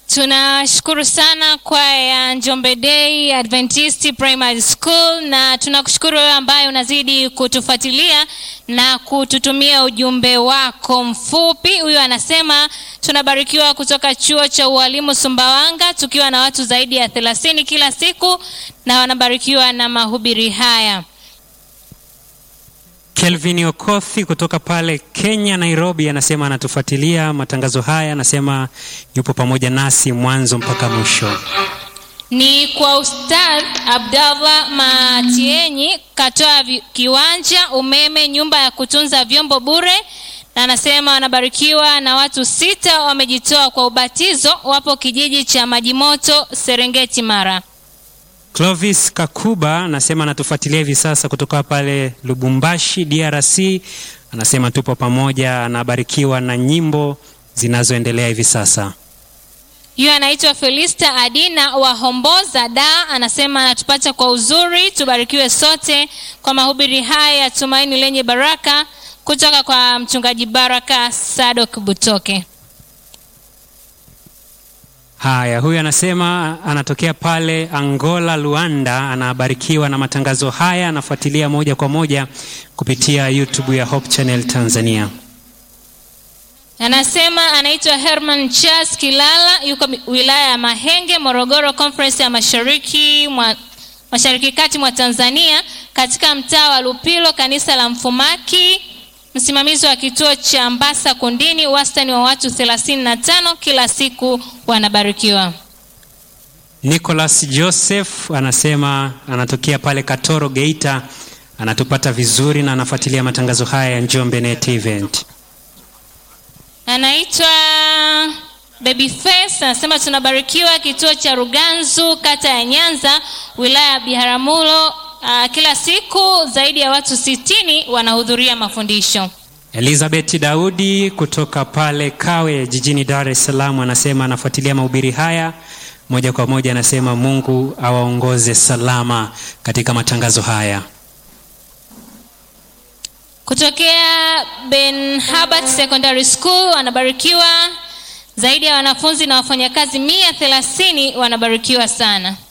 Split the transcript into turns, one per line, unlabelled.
Tunashukuru sana kwaya ya Njombe Day Adventist Primary School, na tunakushukuru wewe ambaye unazidi kutufuatilia na kututumia ujumbe wako mfupi. Huyu anasema tunabarikiwa kutoka chuo cha ualimu Sumbawanga, tukiwa na watu zaidi ya thelathini kila siku, na wanabarikiwa na mahubiri haya.
Kelvin Okothi kutoka pale Kenya, Nairobi, anasema anatufuatilia matangazo haya, anasema yupo pamoja nasi mwanzo mpaka mwisho.
Ni kwa Ustadh Abdallah Matienyi, katoa vi- kiwanja, umeme, nyumba ya kutunza vyombo bure, na anasema wanabarikiwa na watu sita wamejitoa kwa ubatizo, wapo kijiji cha Majimoto, Serengeti, Mara.
Clovis Kakuba anasema anatufuatilia hivi sasa kutoka pale Lubumbashi, DRC. Anasema tupo pamoja, anabarikiwa na nyimbo zinazoendelea hivi sasa.
Huyo anaitwa Felista Adina wa Homboza Da, anasema anatupata kwa uzuri. Tubarikiwe sote kwa mahubiri haya ya tumaini lenye baraka kutoka kwa mchungaji Baraka Sadok Butoke.
Haya, huyu anasema anatokea pale Angola, Luanda. Anabarikiwa na matangazo haya, anafuatilia moja kwa moja kupitia YouTube ya Hope Channel Tanzania.
Anasema anaitwa Herman Charles Kilala, yuko mi- wilaya ya Mahenge, Morogoro, Conference ya Mashariki mwa Mashariki Kati mwa Tanzania, katika mtaa wa Lupilo, kanisa la Mfumaki, msimamizi wa kituo cha Mbasa Kundini, wastani wa watu 35 kila siku wanabarikiwa.
Nicholas Joseph anasema anatokea pale Katoro, Geita. Anatupata vizuri na anafuatilia matangazo haya ya Njombe Net Event.
Anaitwa Babyface anasema tunabarikiwa kituo cha Ruganzu kata ya Nyanza wilaya ya Biharamulo. Uh, kila siku zaidi ya watu sitini wanahudhuria mafundisho.
Elizabeth Daudi kutoka pale Kawe jijini Dar es Salaam anasema anafuatilia mahubiri haya moja kwa moja. Anasema Mungu awaongoze salama katika matangazo haya.
Kutokea Ben Habart Secondary School wanabarikiwa zaidi ya wanafunzi na wafanyakazi mia thelathini wanabarikiwa sana.